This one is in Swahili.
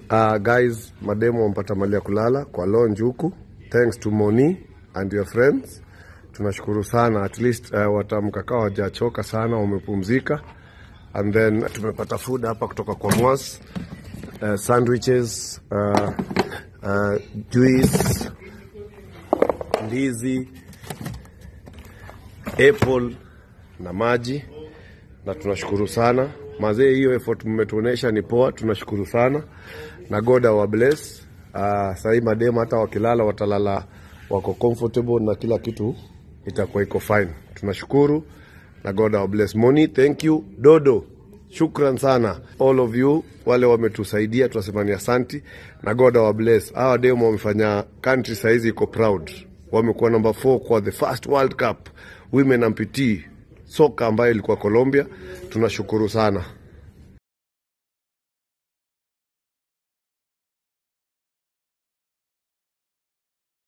Uh, guys, mademo wampata mali ya kulala kwa lounge huku. Thanks to Moni and your friends. Tunashukuru sana at least uh, watamka kawa hawajachoka sana, wamepumzika. And then tumepata food hapa kutoka kwa Mwas. Uh, sandwiches, uh, uh, juice, ndizi, apple na maji na tunashukuru sana mazee, hiyo effort mmetuonesha ni poa, tunashukuru sana na God wa bless. Uh, sahii mademu hata wakilala watalala wako comfortable na kila kitu itakuwa iko fine. Tunashukuru na God wa bless. Moni, thank you. Dodo, shukran sana all of you wale wametusaidia, tunasema ni asanti na God wa bless. Hawa demu wamefanya country saizi iko proud, wamekuwa number 4 kwa the first World Cup women amputee soka ambayo ilikuwa Colombia. Tunashukuru sana.